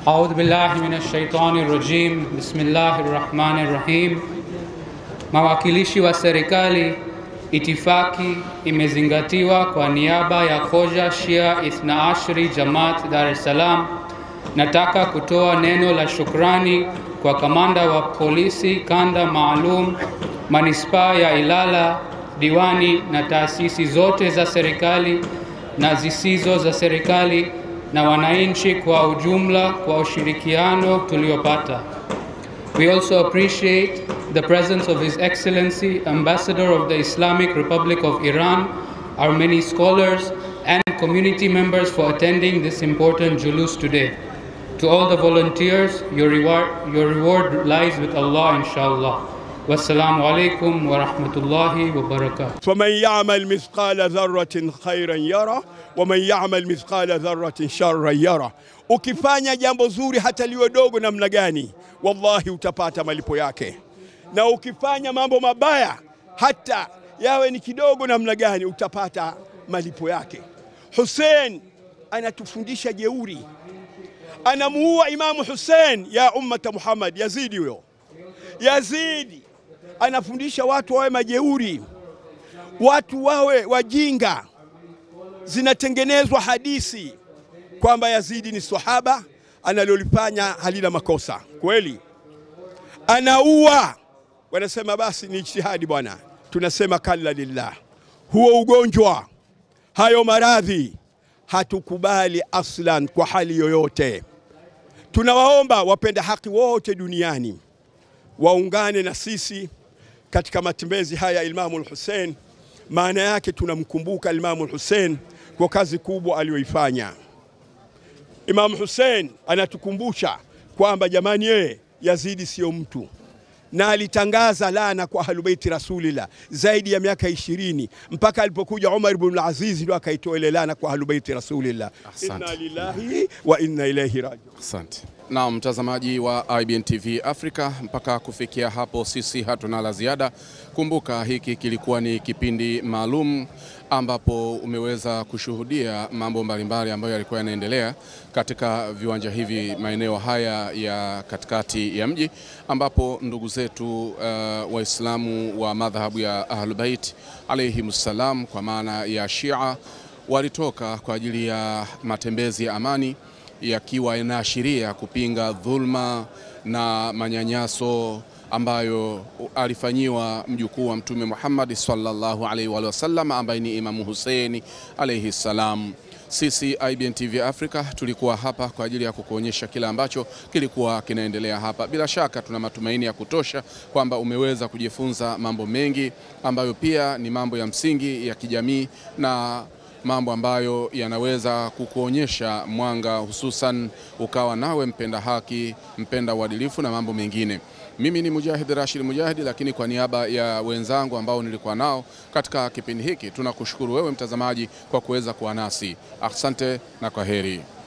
Audhu billahi minash shaitani rajim. Bismillahir rahmanir rahim. Mawakilishi wa serikali, itifaki imezingatiwa kwa niaba ya Khoja Shia Ithna Ashri Jamaat Dar es Salaam. Nataka kutoa neno la shukrani kwa kamanda wa polisi kanda maalum manispaa ya Ilala, diwani na taasisi zote za serikali na zisizo za serikali na wananchi kwa ujumla kwa ushirikiano tuliopata. We also appreciate the presence of His Excellency Ambassador of the Islamic Republic of Iran, our many scholars and community members for attending this important julus today. To all the volunteers, your reward, your reward lies with Allah inshallah. Wassalamu alaikum wa rahmatullahi wa barakatuh. faman yamal mithqala dharratin khairan yara waman yamal mithqala dharratin sharran yara, ukifanya jambo zuri hata liwe dogo namna gani, wallahi utapata malipo yake, na ukifanya mambo mabaya hata yawe ni kidogo namna gani, utapata malipo yake. Hussein anatufundisha jeuri, anamuua Imamu Hussein ya ummata Muhammad, Yazidi huyo Yazidi anafundisha watu wawe majeuri, watu wawe wajinga. Zinatengenezwa hadithi kwamba Yazidi ni sahaba, analolifanya halina makosa kweli, anaua. Wanasema basi ni ijtihadi bwana, tunasema kalla lillah. Huo ugonjwa, hayo maradhi hatukubali aslan kwa hali yoyote. Tunawaomba wapenda haki wote duniani waungane na sisi katika matembezi haya Imamu al-Hussein. Maana yake tunamkumbuka Imamu al-Hussein kwa kazi kubwa aliyoifanya. Imamu Hussein anatukumbusha kwamba jamani, yeye Yazidi sio mtu, na alitangaza laana kwa ahlubeiti Rasulillah zaidi ya miaka ishirini mpaka alipokuja Umar ibn al-Aziz ndo akaitoa ile laana kwa ahlubeiti Rasulillah. Asante. Inna lillahi wa inna ilaihi rajiun. Asante. Na mtazamaji wa IBN TV Africa, mpaka kufikia hapo sisi hatuna la ziada. Kumbuka hiki kilikuwa ni kipindi maalum ambapo umeweza kushuhudia mambo mbalimbali ambayo yalikuwa yanaendelea katika viwanja hivi maeneo haya ya katikati ya mji ambapo ndugu zetu uh, Waislamu wa madhahabu ya Ahlulbait alayhimussalam kwa maana ya Shia walitoka kwa ajili ya matembezi ya amani yakiwa yanaashiria kupinga dhulma na manyanyaso ambayo alifanyiwa mjukuu wa Mtume Muhammad sallallahu alaihi wa sallam ambaye ni Imamu Huseini alaihi salam. Sisi IBN TV Africa tulikuwa hapa kwa ajili ya kukuonyesha kile ambacho kilikuwa kinaendelea hapa. Bila shaka tuna matumaini ya kutosha kwamba umeweza kujifunza mambo mengi ambayo pia ni mambo ya msingi ya kijamii na mambo ambayo yanaweza kukuonyesha mwanga, hususan ukawa nawe mpenda haki, mpenda uadilifu na mambo mengine. Mimi ni Mujahid Rashid Mujahid, lakini kwa niaba ya wenzangu ambao nilikuwa nao katika kipindi hiki, tunakushukuru wewe mtazamaji kwa kuweza kuwa nasi. Asante na kwa heri.